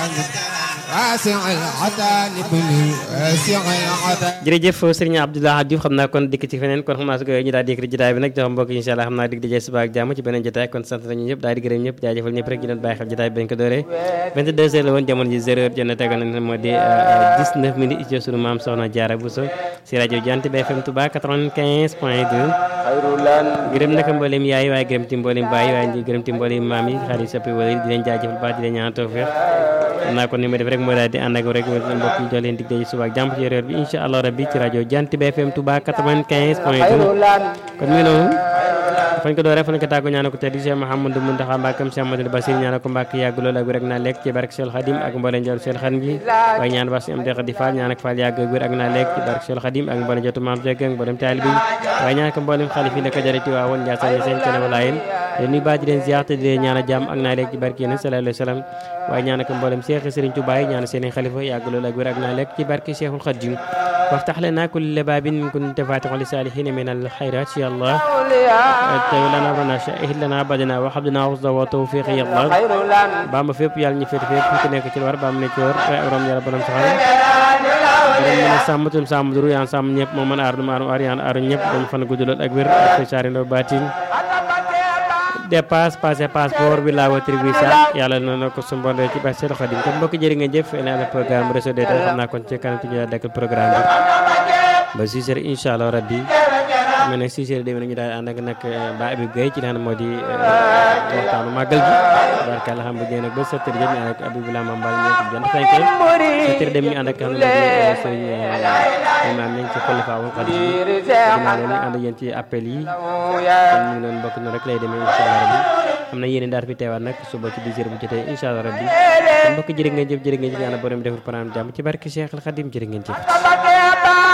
jërëjëf Serigne Abdoulaye Diouf xam naa kon dikk ci feneen kon xam naa su ko ñu daal di yëkkati jotaay bi nag jox mbokk yi incha allah xam naa dig dajee suba ak jàmm ci beneen jotaay kon sant nañu ñëpp daal di gërëm ñëpp jaajëfal ñëpp rek ñu doon bàyyi xel jotaay bi bañ ko dooree 22 heures la woon jamono ji 0 heure jot na tegal na moo di 19 minutes ci sunu maam Soxna Diarra Bousso si rajo Jant bi FM Touba 95 point 2 gërëm naka mboolem yaay waaye gërëm ti mboolem baay waaye gërëm ti mboolem maam yi xarit soppi wala di leen jaajëfal baax di leen ñaan tawfeex xam naa kon ni ma def rek moo daal di ànd ak rek mbokk ñu jox leen dig daje suba ak jàmm ci réer bi incha allah rabbi ci rajo Jant bi FM Touba 95 point 2 kon mi noonu fañ ko dooree fañ ko tàggu ñaana ko tedd Cheikh Mouhamadou Mountakha Mbackam Cheikh Amadou Bassir ñaana ko Mbàkke yàgg lool ak wér ak naa lekk ci barke Cheikh Khadim ak mbooleem jot Cheikh Khadim bi waaye ñaan bas am dex di faal ñaan ak faal yàgg ak wér ak naa lekk ci barke Cheikh Khadim ak mbooleem jotu maam Cheikh ak mbooleem taali bi waaye ñaan ko mbooleem xalif yi nekk jarati waa woon Ndiassane seen kene wala yéen leen nuy baa di leen ziar te di leen ñaan a jàmm ak naa lekk ci barke yéen sallallahu alayhi wa sallam waaye ñaan ko mbooleem Cheikh Serigne Touba yi ñaan seen xalifa yàgg lool ak wér ak naa lekk ci barke Cheikhul Khadim وافتح لنا كل باب كنت فاتح لصالحين من الخيرات يا الله تولى لنا ربنا شاهد لنا بدنا وحبنا وصدا وتوفيق يا الله بام فيب يال ني فيت فيب ku nekk ci war bam ne ci war ram yàlla borom saxal borom mën a sàmm tum sàmm duru yaan sàmm ñëpp moo mën aar du maaru aar yaan aaru ñëpp dañ fan guddulal ak wér ak saari ndo baatin dépasse passé passeport bi la wotri visa yàlla na na ko sumbonde ci ba seen xadim kon mbokk jërë ngeen jëf leen na programme réseau de xam naa kon ci kanam ci ñu dakk programme bi ba 6 heures incha allah rabbi mais nag 6 heures demee nañu daal ànd ak nag ba Abib Gueye ci naan moo di waxtaanu màggal gi barkalla xam bu jee nag ba 7 heures jot ñu ànd ak Abib Lama Mbal ñoo ci jant fenk 7 heures dem ñu ànd ak xam ne sëriñ imaam nañ ci xalifa wal xadim dinaa leen ànd ak yéen ci appel yi kon ñu ngi doon bokk noonu rek lay demee incha allah rabbi am na yéen daal fi teewaat nag suba ci 10 heures bu jotee incha allah rabbi kon mbokk jërë ngeen jëf jërë ngeen jëf yàlla borom defar programme jàmm ci barke Cheikh al Khadim jërë ngeen jëf